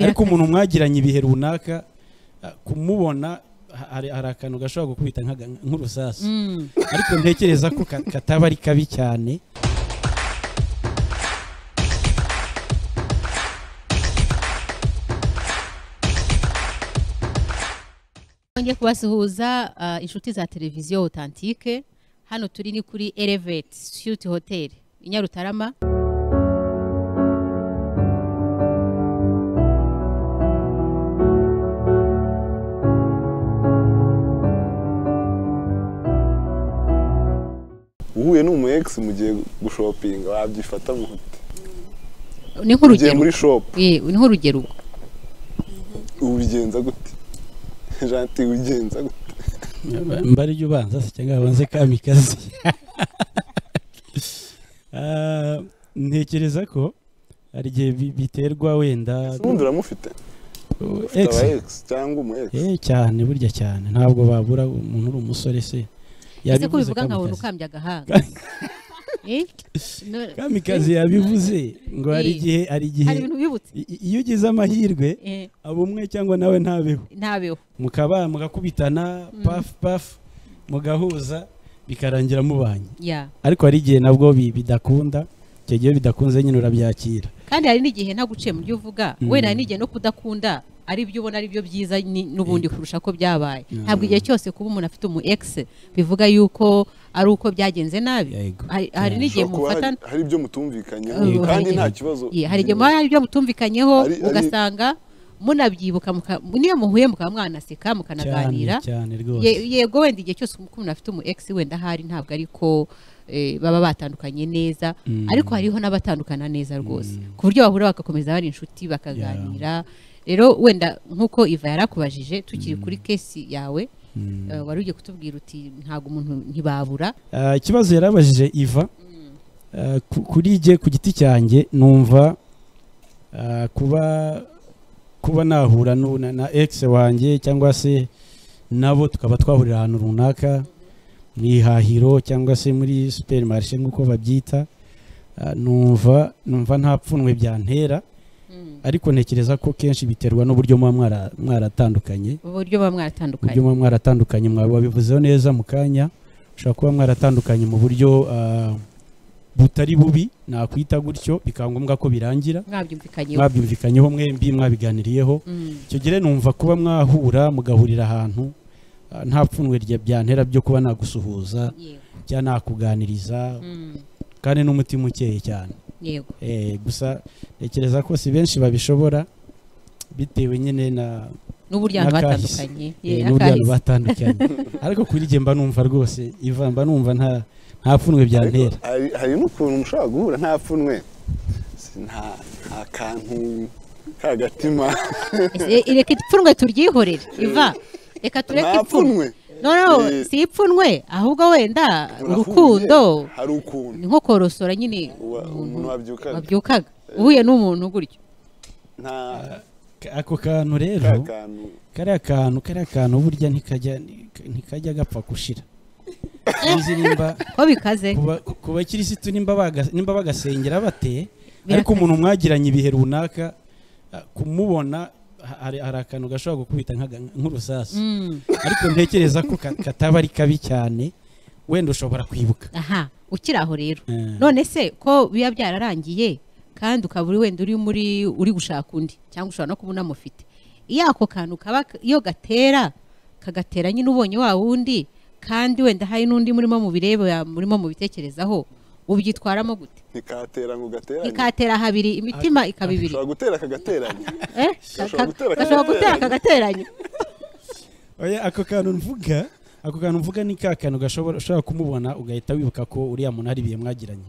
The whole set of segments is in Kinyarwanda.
ariko umuntu mwagiranye ibihe runaka ah, kumubona ha- hari hari akantu gashobora gukubita nk'aga- nk'urusasu Mm. ariko ntekereza ko ka- kataba ari kabi cyane ngiye kubasuhuza ah, inshuti za televiziyo otantike hano turi ni kuri elevate shuti hoteli i nyarutarama uhuye n'umu egisi mugiye gushopinga wabyifata mu ni ugiye nk'urugero muri shopu Eh, ni nk'urugero ubwo ubigenza gute janti ubigenza gute mba ari ubanza se cyangwa babanze kamikazi Ah, ntekereza ko hari igihe bi- biterwa wenda ubundi uramufite ufite Ex- aba egisi cyangwa umu egisi Eh, cyane burya cyane ntabwo babura umuntu uri umusore se ese ko Yabivuze bivuga nkabona kamikazi. ukambye agahanga Eh? No- kamikazi yabivuze ngo hari Eh. igihe hari igihe hari ibintu bibutse i- i- iyo ugize amahirwe Eh, aba umwe cyangwa nawe ntabeho ntabeho mukaba mugakubitana Mm. pafu pafu mugahuza bikarangira mubanye ya ariko hari igihe nabwo bi- bidakunda icyo gihe iyo bidakunze nyine urabyakira kandi hari n'igihe nta guciye mu byo uvuga Mm. wenda hari n'igihe no kudakunda ari byo ubona ari byo byiza ni- n'ubundi kurusha ko byabaye Mm. ntabwo igihe cyose kuba umuntu afite umu egisi bivuga yuko ari uko byagenze nabi Yego. Hari- hari Yeah. n'igihe Ushobora kuba hari- mufatana hari ibyo mutumvikanyeho Yego. kandi nta Hari- kibazo Ye, hari igihe muba hari ibyo mutumvikanyeho Ari- ari- ugasanga munabyibuka muka- niyo muhuye mukaba mwanaseka cyane mukanaganira cyane rwose Ye- yego wenda igihe cyose uko umuntu afite umu egisi wenda ahari ntabwo ariko baba batandukanye neza Mm. ariko hariho n'abatandukana neza rwose ku buryo bahura bagakomeza bari inshuti bakaganira rero wenda nk'uko iva yarakubajije tukiri kuri kesi yawe Mm. eh, wari ugiye kutubwira uti ntabwo umuntu ntibabura Ah, ikibazo yarabajije iva ah, ku- kuri jye ku giti cyanjye numva ah, kuba kuba nahura nu- na, na ex wanjye cyangwa se nabo tukaba twahurira ahantu runaka mu ihahiro cyangwa se muri superimarishe nk'uko babyita ah, numva numva nta pfunwe byantera Mm. ariko ntekereza ko kenshi biterwa n'uburyo muba mwara- mwaratandukanye uburyo uburyo baba mwaratandukanye muba mwaratandukanye mwaba wabivuzeho neza mu kanya ushobora kuba mwaratandukanye mu buryo ah, butari bubi nakwita gutyo bikaba ngombwa ko birangira mwabyumvikanyeho mwabyumvikanyeho mwembi mwabiganiriyeho Mm. icyo gihe numva kuba mwahura mugahurira ahantu ah, nta pfunwe rya byantera byo kuba nagusuhuza Yego. cyangwa nakuganiriza Mm. kandi n'umutima ukeye cyane yego Eh, gusa ntekereza ko si benshi babishobora bitewe nyine na n'uburyo abantu N'akahise. batandukanye Ye, Eh, n'uburyo abantu akahise. batandukanye ariko kuri jye mba numva rwose iva mba numva nta nta pfunwe byantera Ariko hari- hari n'ukuntu mushobora guhura nta pfunwe Si nta nta kantu k'agatima Ese, e- reka ipfunwe turyihorere iva reka tureke nta ipfunwe pfunwe no no Eh. si ipfunwe ahubwo wenda Urahuye, urukundo hari ukuntu ni nko korosora nyine Wa- umuntu wabyukaga wabyukaga uhuye n'umuntu gutyo nta Ka- ako kantu ka rero kantu kariya kantu kariya kantu burya ntikajya ntikajya gapfa gushira sinzi nimba ko bikaze kuba- ku bakirisitu nimba baga- nimba bagasengera bate ariko Birakaze. umuntu mwagiranye ibihe runaka ah, kumubona ha- hari hari akantu gashobora gukubita nk'aga- nk'urusasu Mm, ariko ntekereza ko ka- kataba ari kabi cyane wenda ushobora kwibuka aha ukiri aho rero Eh. none se ko biba byararangiye kandi ukaba uri wenda uri muri uri gushaka undi cyangwa ushobora no kuba unamufite iyo ako kantu kaba iyo gatera kagatera nyine ubonye wa wundi kandi wenda hari n'undi murimo mu bireba murimo mu bitekerezaho ubyitwaramo gute ntikatera ngo gateranye ikatera habiri imitima ikaba ibiri ushobora gutera akagateranya Eh, gashobora gutera gashobora gutera kagateranya Oya, ako kantu mvuga ako kantu mvuga ni ka kantu gashobora ushobora kumubona ugahita wibuka ko uriya muntu hari ibihe mwagiranye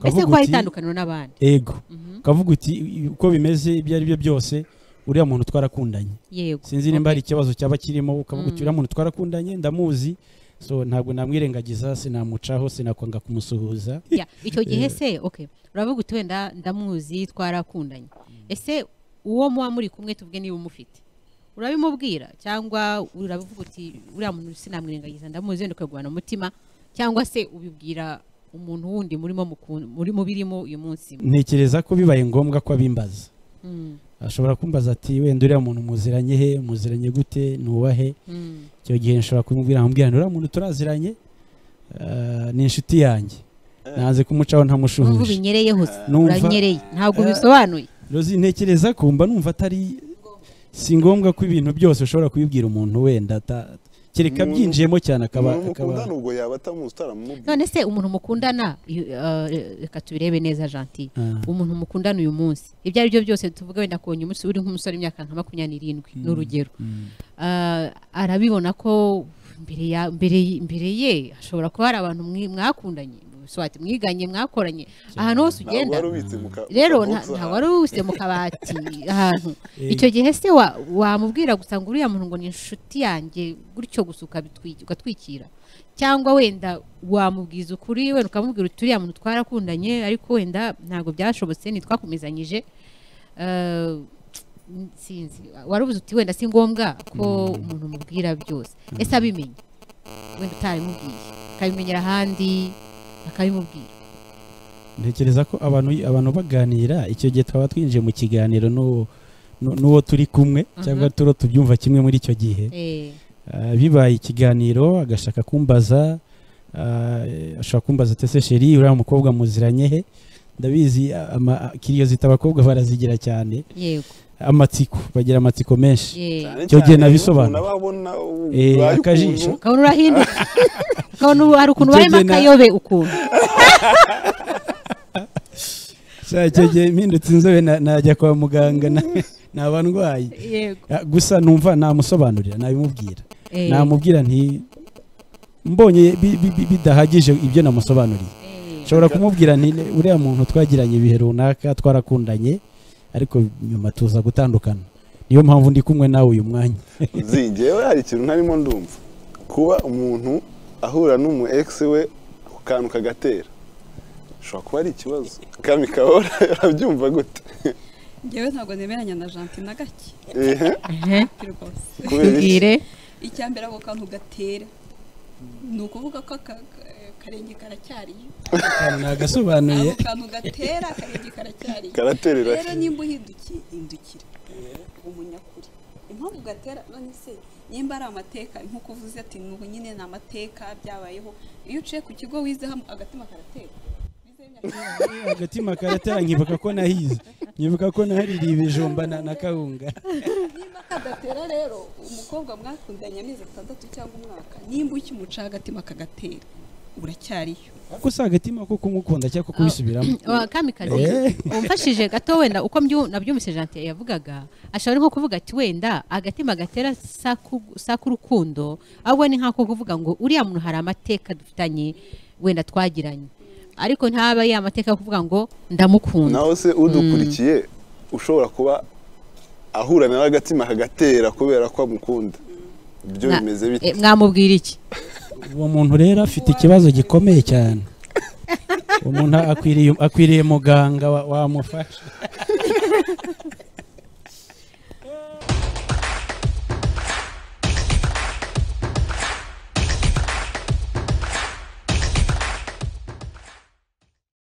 ese Ukavuga ko hari uti, itandukaniro n'abandi ego Mhm. ukavuga uti "I- uko bimeze ibyo ari byo byose uriya muntu twarakundanye yego sinzi nimba hari ikibazo cyaba kirimo ukavuga Mm. uti uriya muntu twarakundanye ndamuzi so ntabwo namwirengagiza sinamucaho sinakwanga kumusuhuza Ya, icyo gihe se okay uravuga uti wenda ndamuzi twarakundanye ese uwo muba muri kumwe tubwe niba umufite urabimubwira cyangwa urabivuga uti uriya muntu sinamwirengagiza ndamuzi wenda ukagubana umutima cyangwa se ubibwira umuntu wundi murimo muku- muri mubirimo uyu munsi ntekereza ko bibaye ngombwa ko abimbaza Mm, ashobora kumbaza ati wenda uriya muntu muziranye he muziranye gute nuwahe Mm. icyo gihe nshobora kumubwira nkamubwira nti uriya muntu turaziranye eh, ni inshuti yanjye nanze kumucaho Numva ntamushuhuje ubinyereye se Numva- uranyereye ntabwo Eh. bisobanuye rozi ntekereza ko mba numva atari si ngombwa ko ibintu byose ushobora kubibwira umuntu wenda ata- kereka Umuntu- byinjiyemo cyane akaba umuntu akaba mukundana ubwo yaba atamuzi utaramumubwira none se umuntu mukundana iyo- eh, reka tubirebe neza janti Ah, umuntu mukundana uyu munsi ibyo ari byo byose tuvuga wenda ku nyuma uri nk'umusore w'imyaka nka makumyabiri n'irindwi ni urugero mm. Ah, arabibona ko mbere ya mbere y- mbere ye hashobora kuba hari abantu mwi- mwakundanye swati mwiganye mwakoranye ahantu hose ntabwo ugenda wari ubitse mu ka- mu rero kabogisi nta- nta ahantu. wari uwise mu kabati ahantu Eh, icyo gihe se wa- wamubwira gusa ngo uriya muntu ngo ni inshuti yanjye gutyo gusa ukabitwi- ugatwikira cyangwa wenda wamubwiza ukuri wenda ukamubwira uti uriya muntu twarakundanye ariko wenda ntabwo byashobotse ntitwakomezanyije Eh, sinzi warubuze uti wenda si ngombwa ko umuntu umubwira byose ese abimenye wenda utarabimubwiye akabimenyera ahandi akabimubwira ntekereza ko abantu abantu baganira icyo gihe twaba twinjiye mu kiganiro n'uwo nu- n'uwo turi kumwe cyangwa turo tubyumva kimwe muri icyo gihe Eh, Ah, bibaye ikiganiro agashaka kumbaza ah, eh, ashobora kumbaza ati ese sheri uriya mukobwa muziranye he ndabizi ama- kiriyo zita abakobwa barazigira cyane yego amatsiko bagira amatsiko menshi eh. Cyane Icyo gihe cyane nabisobanura. umuntu aba abona u- Eh, ubaye akajisho. ukuntu, ukabona urahinduka ukabona ubu hari ukuntu Icyo ubayemo gihe na- akayobe ukuntu Sha, icyo gihe mpindutse inzobe na- najya kwa muganga na- naba ndwaye yego Ah, gusa numva namusobanurira nabimubwira namubwira nti mbonye bi- bi- bi- bidahagije ibyo namusobanuriye nshobora kumubwira nti "Ne- uriya muntu twagiranye ibihe runaka twarakundanye ariko nyuma tuza gutandukana niyo mpamvu ndi kumwe nawe uyu mwanya Zi, njyewe hari ikintu ntarimo ndumva kuba umuntu ahura n'umu egisi we ku kantu kagatera bishobora kuba ari ikibazo kami kabora urabyumva gute ngewe ntabwo nemeranya na janti na gake Ehe, rwose kubera iki? tubwire icya mbere ako kantu gatera ni ukuvuga ko aka ka- karenge karacyariyo nagasobanuye ako kantu gatera akarenge karacyariyo karaterera rero nimba uhindukiye hindukira umunyakuri impamvu gatera none se nimba ari amateka nk'uko uvuze ati nubu nyine ni amateka byabayeho iyo uciye ku kigo wizeho agatima karatera Wizeho imyaka ibiri. agatima karatera nkibuka ko nahize nkibuka ko nahaririye ibijumba na na kawunga nimba kadatera rero umukobwa mwakundanye amezi atandatu cyangwa umwaka nimba ukimuca agatima kagatera uracyariyo kuko si agatima ko kumukunda cyangwa ko kubisubiramo wa kamikazi Eh. umfashije gato wenda uko mbyu- nabyumvise janti yavugaga ashobora nko kuvuga ati wenda agatima gatera sa k'urukundo ahubwo ni nk'ako kuvuga ngo uriya muntu hari amateka dufitanye wenda twagiranye ariko ntaba ya mateka yo kuvuga ngo ndamukunda naho se udukurikiye ushobora kuba ahura nawe agatima kagatera kubera ko amukunda ibyo Na- bimeze bite Eh, mwamubwira iki uwo muntu rero afite ikibazo gikomeye cyane umuntu akwiriye akwiriye muganga wa- wamufasha